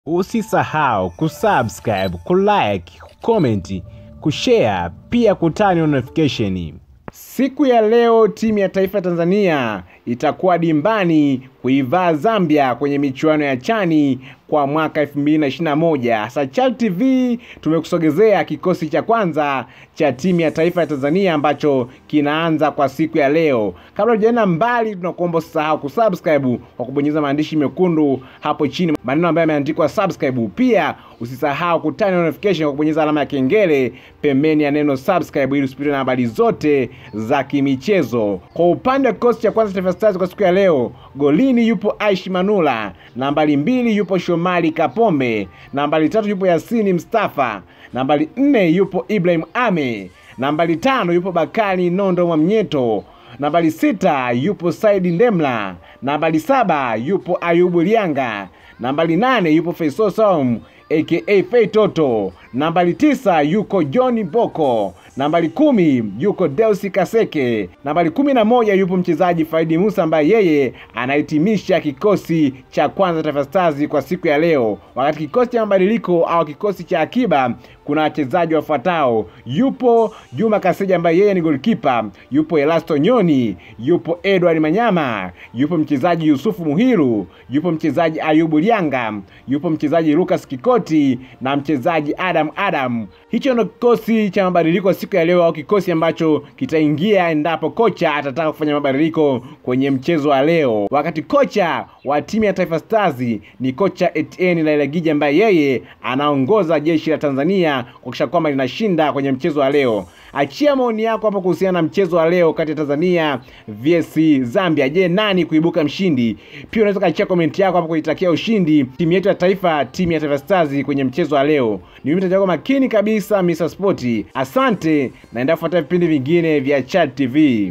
Usisahau kusubscribe, kulike, kucomment, kushare pia kutani notification. Siku ya leo timu ya taifa ya Tanzania itakuwa dimbani kuivaa Zambia kwenye michuano ya chani kwa mwaka 2021. Sachal TV tumekusogezea kikosi cha kwanza cha timu ya taifa ya Tanzania ambacho kinaanza kwa siku ya leo. Kabla hujaenda mbali, tunakuomba usisahau kusubscribe kwa kubonyeza maandishi mekundu hapo chini, maneno ambayo yameandikwa subscribe. Pia usisahau kutani notification kwa kubonyeza alama ya kengele pembeni ya neno subscribe ili usipitwe na habari zote za kimichezo. Kwa upande wa kikosi cha kwanza Taifa Stars kwa siku ya leo, golini yupo Aishi Manula, nambari mbili yupo Shomari Kapombe, nambari tatu yupo Yasini Mustafa, nambari nne yupo Ibrahim Ame, nambari tano yupo Bakari Nondo Mwamnyeto, nambari sita yupo Saidi Ndemla, nambari saba yupo Ayubu Lianga, nambari nane yupo Faisal Salum aka Fei Toto, nambari tisa yuko John Boko, nambari kumi yuko Deusi Kaseke, nambari kumi na moja yupo mchezaji Faidi Musa ambaye yeye anahitimisha kikosi cha kwanza Taifa Stars kwa siku ya leo. Wakati kikosi cha mabadiliko au kikosi cha akiba kuna wachezaji wafuatao: yupo Juma Kaseja ambaye yeye ni goalkeeper, yupo Elasto Nyoni, yupo Edward Manyama, yupo mchezaji Yusufu Muhiru, yupo mchezaji Ayubu Lianga, yupo mchezaji Lucas Kikoti na mchezaji Adam Adam. Hicho ndo kikosi cha mabadiliko siku ya leo, au kikosi ambacho kitaingia endapo kocha atataka kufanya mabadiliko kwenye mchezo wa leo. Wakati kocha wa timu ya Taifa Stars ni kocha Etienne Lailagija ambaye yeye anaongoza jeshi la Tanzania kuhakikisha kwamba linashinda kwenye mchezo wa leo. Achia maoni yako hapo kuhusiana na mchezo wa leo kati ya Tanzania vs Zambia. Je, nani kuibuka mshindi? Pia unaweza kuachia komenti yako hapo kuitakia ushindi timu yetu ya taifa, timu ya Taifa Stars kwenye mchezo wa leo. Ni mimi mtaji wako makini kabisa Mr. Sport. Asante, naenda kufuata vipindi vingine vya Chat TV.